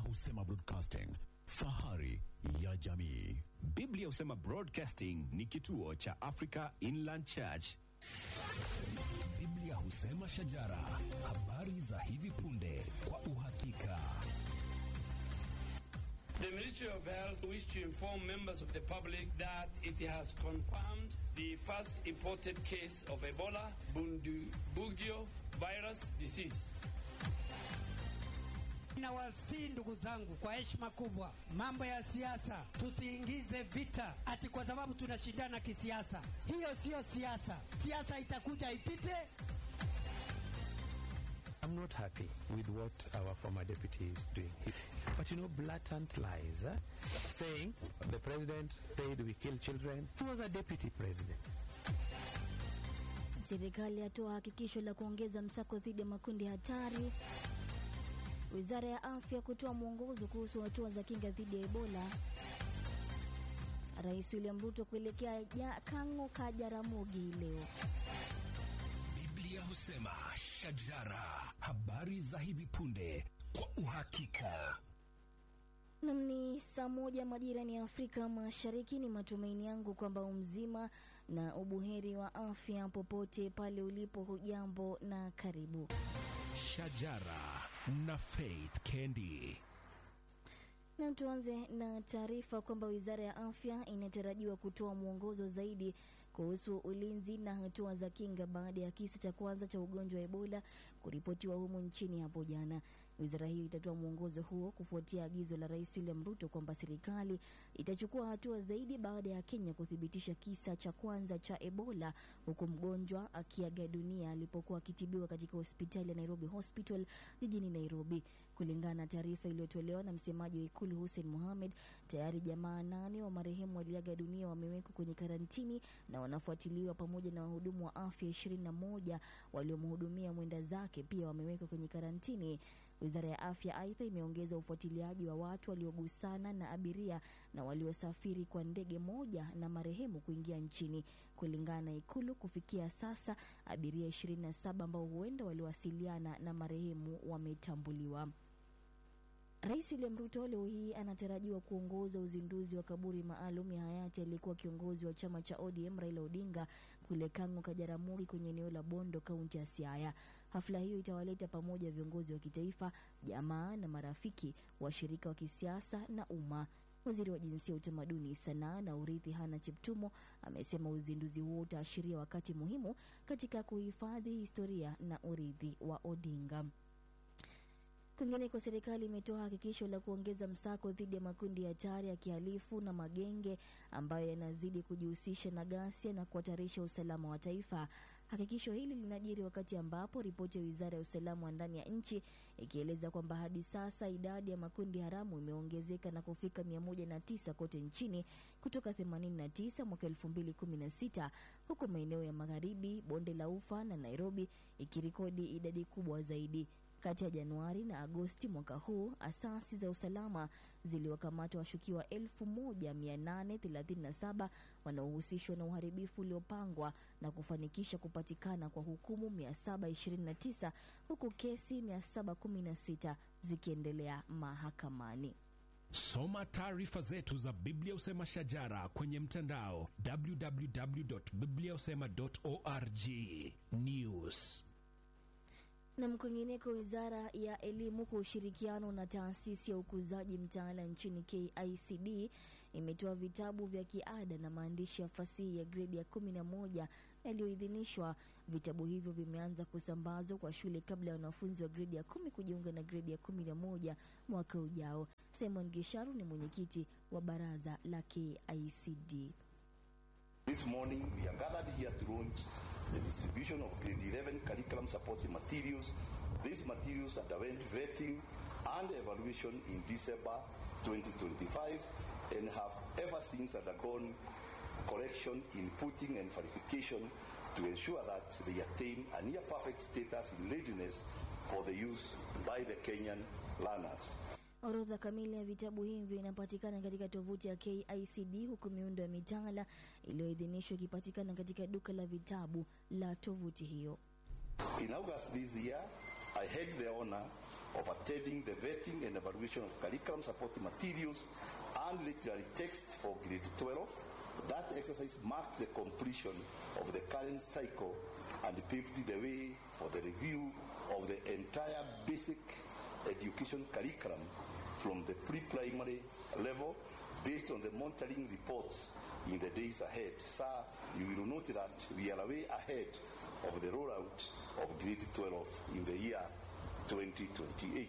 husema broadcasting, fahari ya jamii. Biblia husema Broadcasting ni kituo cha Africa Inland Church. Biblia husema shajara, habari za hivi punde kwa uhakika. The Ministry of Health wish to inform members of the public that it has confirmed the first imported case of Ebola Bundibugyo virus disease. Nawasihi ndugu zangu, kwa heshima kubwa, mambo ya siasa tusiingize vita ati kwa sababu tunashindana kisiasa. Hiyo siyo siasa. Siasa itakuja ipite. I'm not happy with what our former deputy is doing. But you know, blatant lies, eh? saying the president said we kill children. He was a deputy president. Serikali yatoa hakikisho la kuongeza msako dhidi ya makundi hatari. Wizara ya afya kutoa mwongozo kuhusu hatua za kinga dhidi ya Ebola. Rais William Ruto kuelekea ja Kang'o ka Jaramogi leo. Biblia husema shajara, habari za hivi punde kwa uhakika. Nam ni saa moja majirani ya Afrika Mashariki. Ni matumaini yangu kwamba umzima na ubuheri wa afya popote pale ulipo. Hujambo na karibu. Shajara na Faith Kendi. Na tuanze na taarifa kwamba wizara ya afya inatarajiwa kutoa mwongozo zaidi kuhusu ulinzi na hatua za kinga baada ya kisa cha kwanza cha ugonjwa wa Ebola kuripotiwa humu nchini hapo jana. Wizara hiyo itatoa mwongozo huo kufuatia agizo la Rais William Ruto kwamba serikali itachukua hatua zaidi baada ya Kenya kuthibitisha kisa cha kwanza cha Ebola, huku mgonjwa akiaga dunia alipokuwa akitibiwa katika hospitali ya Nairobi Hospital jijini Nairobi. Kulingana na taarifa iliyotolewa na msemaji wa Ikulu Hussein Mohamed, tayari jamaa nane wa marehemu waliaga dunia wamewekwa kwenye karantini na wanafuatiliwa pamoja na wahudumu wa afya ishirini na moja waliomhudumia mwenda zake pia wamewekwa kwenye karantini. Wizara ya afya aidha imeongeza ufuatiliaji wa watu waliogusana na abiria na waliosafiri kwa ndege moja na marehemu kuingia nchini. Kulingana na Ikulu, kufikia sasa abiria 27 ambao huenda waliwasiliana na marehemu wametambuliwa. Rais William Ruto leo hii anatarajiwa kuongoza uzinduzi wa kaburi maalum ya hayati aliyekuwa kiongozi wa chama cha ODM Raila Odinga kule Kang'o Kajaramogi kwenye eneo la Bondo, kaunti ya Siaya. Hafla hiyo itawaleta pamoja viongozi wa kitaifa, jamaa na marafiki, washirika wa kisiasa na umma. Waziri wa Jinsia, Utamaduni, Sanaa na Urithi Hana Chiptumo amesema uzinduzi huo utaashiria wakati muhimu katika kuhifadhi historia na urithi wa Odinga. Kwingineko, serikali imetoa hakikisho la kuongeza msako dhidi ya makundi hatari ya kihalifu na magenge ambayo yanazidi kujihusisha na ghasia na kuhatarisha usalama wa taifa. Hakikisho hili linajiri wakati ambapo ripoti ya wizara ya usalama wa ndani ya nchi ikieleza kwamba hadi sasa idadi ya makundi haramu imeongezeka na kufika 109 kote nchini kutoka 89 mwaka 2016 huku maeneo ya magharibi, bonde la Ufa na Nairobi ikirekodi idadi kubwa zaidi. Kati ya Januari na Agosti mwaka huu, asasi za usalama ziliwakamata washukiwa 1837 wanaohusishwa na uharibifu uliopangwa na kufanikisha kupatikana kwa hukumu 729 huku kesi 716 zikiendelea mahakamani. Soma taarifa zetu za Biblia Usema Shajara kwenye mtandao www.bibliausema.org. News Na mkwingineko, wizara ya elimu kwa ushirikiano na taasisi ya ukuzaji mtaala nchini KICD imetoa vitabu vya kiada na maandishi ya fasihi ya gredi ya kumi na moja yaliyoidhinishwa. Vitabu hivyo vimeanza kusambazwa kwa shule kabla ya wanafunzi wa gredi ya kumi kujiunga na gredi ya kumi na moja mwaka ujao. Simon Gisharu ni mwenyekiti wa baraza la KICD. This morning, we are gathered here to launch the distribution of grade 11 curriculum supporting materials. These materials underwent vetting and evaluation in December 2025 and have ever since undergone correction, inputting, and verification to ensure that they attain a near perfect status in readiness for the use by the Kenyan learners. Orodha kamili ya vitabu hivyo inapatikana katika tovuti ya KICD huku miundo ya mitaala iliyoidhinishwa ikipatikana katika duka la vitabu la tovuti hiyo. In August this year, I had the honor of attending the vetting and evaluation of curriculum supporting materials and literary text for grade 12. That exercise marked the completion of the current cycle and paved the way for the review of the entire basic education curriculum from the pre-primary level based on the monitoring reports in the days ahead. Sir, you will note that we are way ahead of the rollout of grade 12 in the year 2028.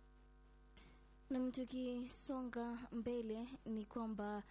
Nam, tukisonga mbele ni kwamba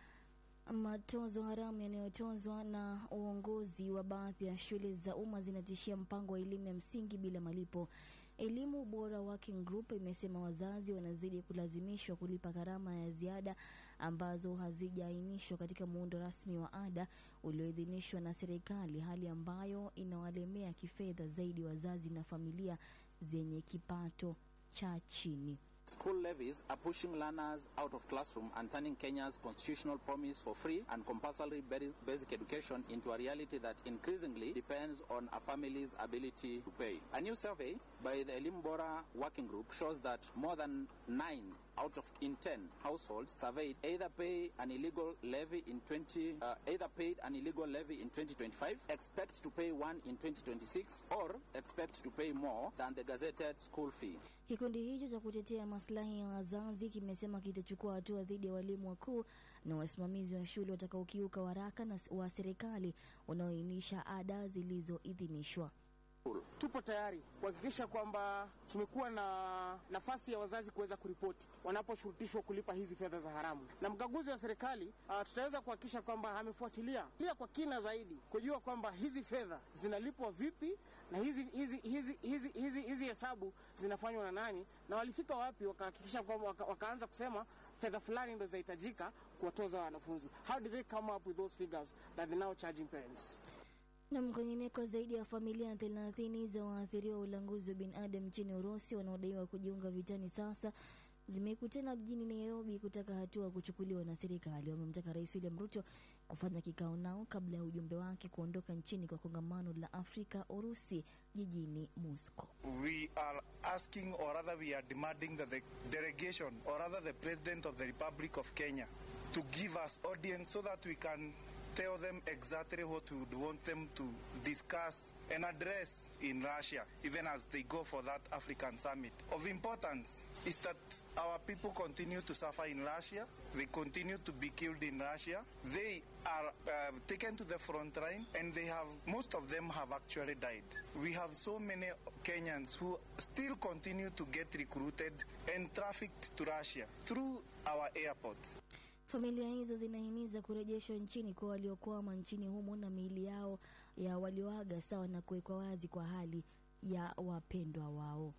matozo haramu yanayotozwa na uongozi wa baadhi ya shule za umma zinatishia mpango wa elimu ya msingi bila malipo. Elimu Bora Working Group imesema wazazi wanazidi kulazimishwa kulipa gharama ya ziada ambazo hazijaainishwa katika muundo rasmi wa ada ulioidhinishwa na serikali, hali ambayo inawalemea kifedha zaidi wazazi na familia zenye kipato cha chini. School levies are pushing learners out of classroom and turning Kenya's constitutional promise for free and compulsory basi- basic education into a reality that increasingly depends on a family's ability to pay. A new survey by the Elim Bora Working Group shows that more than 9 out of in 10 households surveyed either pay an illegal levy in 20 uh, either paid an illegal levy in 2025, expect to pay one in 2026 or expect to pay more than the gazetted school fee. Kikundi hicho cha kutetea maslahi ya wazazi kimesema kitachukua hatua dhidi ya walimu wakuu na wasimamizi wa shule watakaokiuka waraka na wa serikali unaoainisha ada zilizoidhinishwa. Tupo tayari kuhakikisha kwamba tumekuwa na nafasi ya wazazi kuweza kuripoti wanaposhurutishwa kulipa hizi fedha za haramu, na mkaguzi wa serikali uh, tutaweza kuhakikisha kwamba amefuatilia lia kwa kina zaidi kujua kwamba hizi fedha zinalipwa vipi na hizi hizi hizi hizi hizi hizi hesabu zinafanywa na nani na walifika wapi, wakahakikisha kwamba waka, wakaanza kusema fedha fulani ndo zinahitajika kuwatoza wanafunzi. How did they come up with those figures that they're now charging parents? Na kwingineko, zaidi ya familia thelathini za waathiriwa wa ulanguzi wa binadamu nchini Urusi wanaodaiwa kujiunga vitani sasa zimekutana jijini Nairobi kutaka hatua kuchukuliwa na serikali. Wamemtaka Rais William Ruto kufanya kikao nao kabla ya ujumbe wake kuondoka nchini kwa kongamano la Afrika Urusi jijini Moscow. we are asking or rather we are demanding that the delegation or rather the president of the republic of kenya to give us audience so that we can tell them exactly what we would want them to discuss and address in russia even as they go for that african summit of importance is that our people continue to suffer in russia they continue to be killed in russia they are uh, taken to the front line and they have most of them have actually died we have so many kenyans who still continue to get recruited and trafficked to russia through our airports Familia hizo zinahimiza kurejeshwa nchini kwa waliokwama nchini humo na miili yao ya walioaga sawa na kuwekwa wazi kwa hali ya wapendwa wao.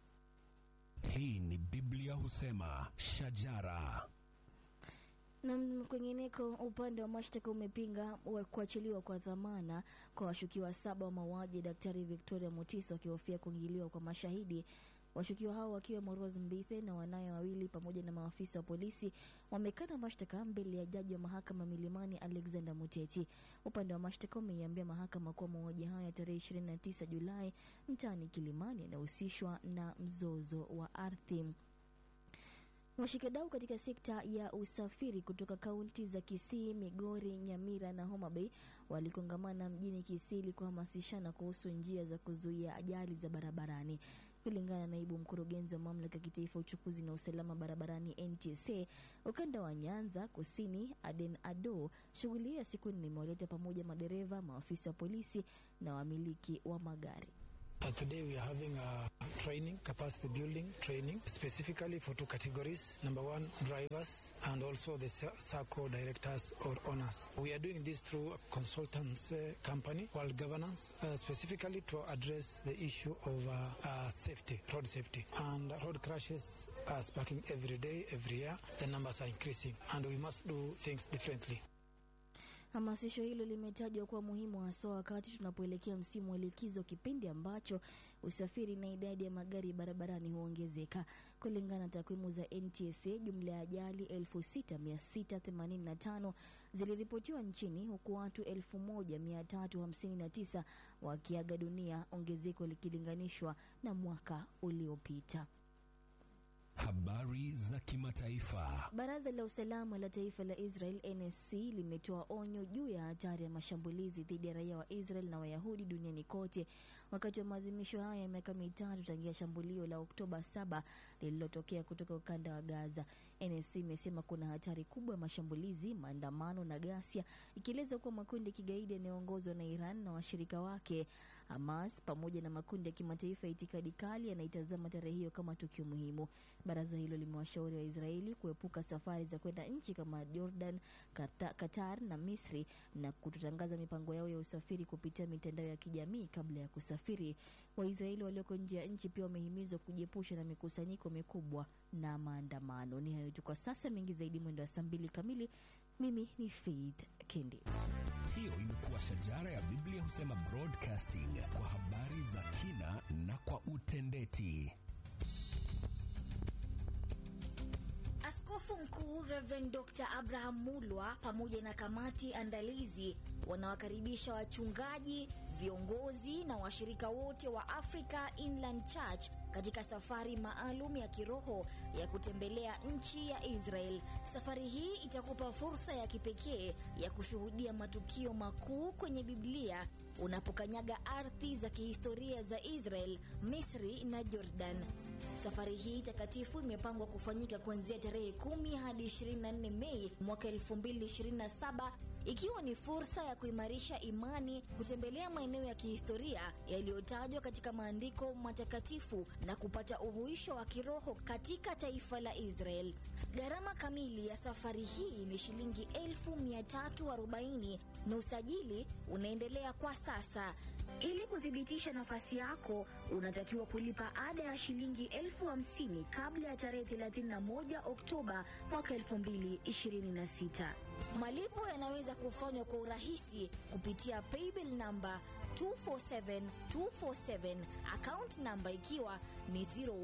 Hii ni Biblia husema shajara. Na kwengineko, upande wa mashtaka umepinga wa- kuachiliwa kwa dhamana kwa washukiwa saba wa mauaji ya Daktari Victoria Mutiso wakihofia kuingiliwa kwa mashahidi. Washukiwa hao wakiwemo Rose Mbithe na wanaye wawili pamoja na maafisa wa polisi wamekana mashtaka mbele ya jaji wa mahakama Milimani Alexander Muteti. Upande wa mashtaka umeiambia mahakama kuwa mauaji hayo ya tarehe 29 Julai mtaani Kilimani yanahusishwa na mzozo wa ardhi. Washikadau katika sekta ya usafiri kutoka kaunti za Kisii, Migori, Nyamira na Homa Bay walikongamana mjini Kisii ili kuhamasishana kuhusu njia za kuzuia ajali za barabarani. Kulingana na naibu mkurugenzi wa mamlaka ya kitaifa ya uchukuzi na usalama barabarani NTSA ukanda wa Nyanza Kusini, Aden Ado, shughuli hiyo ya siku nne imewaleta pamoja madereva, maafisa wa polisi na wamiliki wa magari. Uh, today we are having a training, capacity building training, specifically for two categories. Number one, drivers and also the sa- SACCO directors or owners. We are doing this through a consultants uh, company, World Governance, uh, specifically to address the issue of uh, uh, safety, road safety. And road crashes are sparking every day, every year. The numbers are increasing and we must do things differently. Hamasisho hilo limetajwa kuwa muhimu haswa wakati tunapoelekea msimu wa likizo, kipindi ambacho usafiri na idadi ya magari barabarani huongezeka. Kulingana na takwimu za NTSA, jumla ya ajali 6685 ziliripotiwa nchini huku watu 1359 wakiaga dunia, ongezeko likilinganishwa na mwaka uliopita. habari za kimataifa. Baraza la usalama la taifa la Israel NSC limetoa onyo juu ya hatari ya mashambulizi dhidi ya raia wa Israel na Wayahudi duniani kote wakati wa maadhimisho haya ya miaka mitatu tangia shambulio la Oktoba 7 lililotokea kutoka ukanda wa Gaza. NSC imesema kuna hatari kubwa ya mashambulizi, maandamano na ghasia, ikieleza kuwa makundi ya kigaidi yanayoongozwa na Iran na washirika wake Hamas pamoja na makundi ya kimataifa ya itikadi kali yanaitazama tarehe hiyo kama tukio muhimu. Baraza hilo limewashauri Waisraeli kuepuka safari za kwenda nchi kama Jordan, Kata- Qatar na Misri na kutotangaza mipango yao ya usafiri kupitia mitandao ya kijamii kabla ya kusafiri. Waisraeli walioko nje ya nchi pia wamehimizwa kujiepusha na mikusanyiko mikubwa na maandamano. Ni hayo tu kwa sasa, mengi zaidi mwendo wa saa mbili kamili. Mimi ni Faith Kendi. Hiyo imekuwa shajara ya Biblia husema broadcasting kwa habari za kina na kwa utendeti. Askofu Mkuu Reverend Dr. Abraham Mulwa pamoja na kamati andalizi wanawakaribisha wachungaji, viongozi na washirika wote wa Africa Inland Church katika safari maalum ya kiroho ya kutembelea nchi ya Israel. Safari hii itakupa fursa ya kipekee ya kushuhudia matukio makuu kwenye Biblia unapokanyaga ardhi za kihistoria za Israel, Misri na Jordan. Safari hii takatifu imepangwa kufanyika kuanzia tarehe 10 hadi 24 Mei mwaka 2027 ikiwa ni fursa ya kuimarisha imani, kutembelea maeneo ya kihistoria yaliyotajwa katika maandiko matakatifu na kupata uhuisho wa kiroho katika taifa la Israel. Gharama kamili ya safari hii ni shilingi 1340 na usajili unaendelea kwa sasa. Ili kuthibitisha nafasi yako, unatakiwa kulipa ada ya shilingi elfu hamsini kabla ya tarehe 31 Oktoba mwaka 2026. Malipo yanaweza kufanywa kwa urahisi kupitia paybill namba 247247 account namba ikiwa ni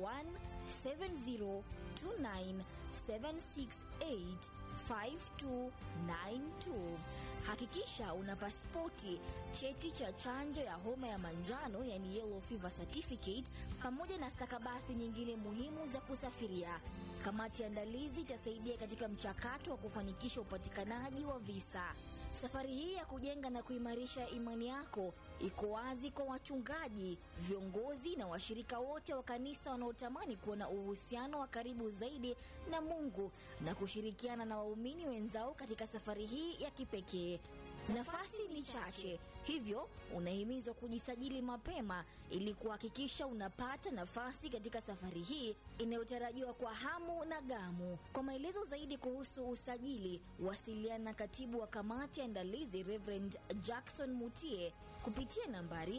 017029768592. Hakikisha una pasipoti, cheti cha chanjo ya homa ya manjano yani yellow fever certificate, pamoja na stakabadhi nyingine muhimu za kusafiria. Kamati ya andalizi itasaidia katika mchakato wa kufanikisha upatikanaji wa visa. Safari hii ya kujenga na kuimarisha imani yako iko wazi kwa wachungaji, viongozi na washirika wote wa kanisa wanaotamani kuwa na uhusiano wa karibu zaidi na Mungu na kushirikiana na waumini wenzao katika safari hii ya kipekee. Nafasi ni chache, hivyo unahimizwa kujisajili mapema ili kuhakikisha unapata nafasi katika safari hii inayotarajiwa kwa hamu na gamu. Kwa maelezo zaidi kuhusu usajili, wasiliana na katibu wa kamati ya andalizi Reverend Jackson Mutie kupitia nambari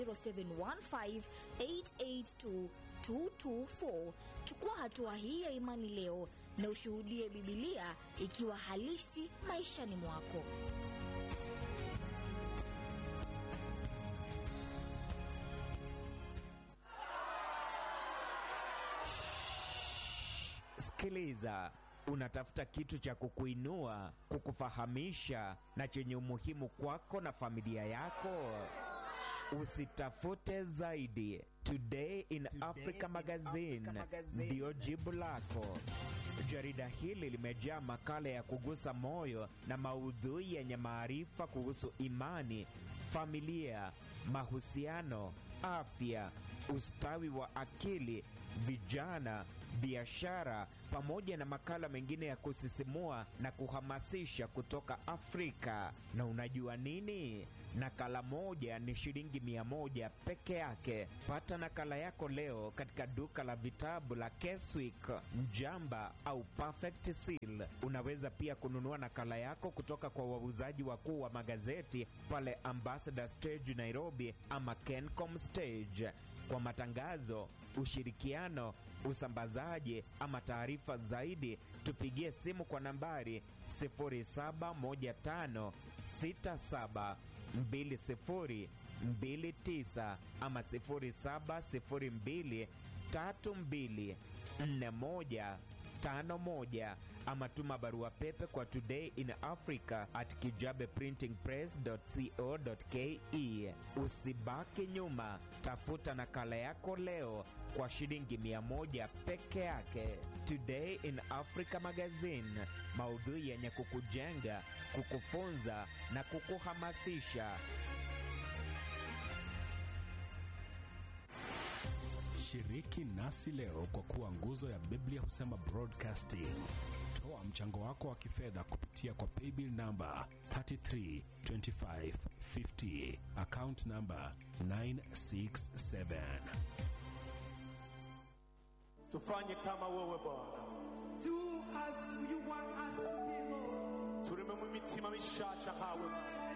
0715882224. Chukua hatua hii ya imani leo na ushuhudie Bibilia ikiwa halisi maishani mwako. Sikiliza, unatafuta kitu cha kukuinua, kukufahamisha na chenye umuhimu kwako na familia yako? Usitafute zaidi. Today in Africa Magazine ndiyo jibu lako. Jarida hili limejaa makala ya kugusa moyo na maudhui yenye maarifa kuhusu imani, familia, mahusiano, afya, ustawi wa akili, vijana, biashara pamoja na makala mengine ya kusisimua na kuhamasisha kutoka Afrika. Na unajua nini? Nakala moja ni shilingi mia moja peke yake. Pata nakala yako leo katika duka la vitabu la Keswick, Mjamba au Perfect Seal. Unaweza pia kununua nakala yako kutoka kwa wauzaji wakuu wa magazeti pale Ambassador Stage Nairobi ama Kencom Stage. Kwa matangazo, ushirikiano, usambazaji ama taarifa zaidi, tupigie simu kwa nambari 0715672029 ama 0702324151 ama tuma barua pepe kwa today in africa at kijabeprintingpress.co.ke. Usibaki nyuma, tafuta nakala yako leo kwa shilingi mia moja peke yake. Today in Africa Magazine, maudhui yenye kukujenga, kukufunza na kukuhamasisha. Shiriki nasi leo kwa kuwa nguzo ya Biblia husema broadcasting. Toa mchango wako wa kifedha kupitia kwa paybill namba 332550 account namba 967. tufanye kama wewe bwana Do as you want us to be, Lord. tureme mu mitima mishasha nkawe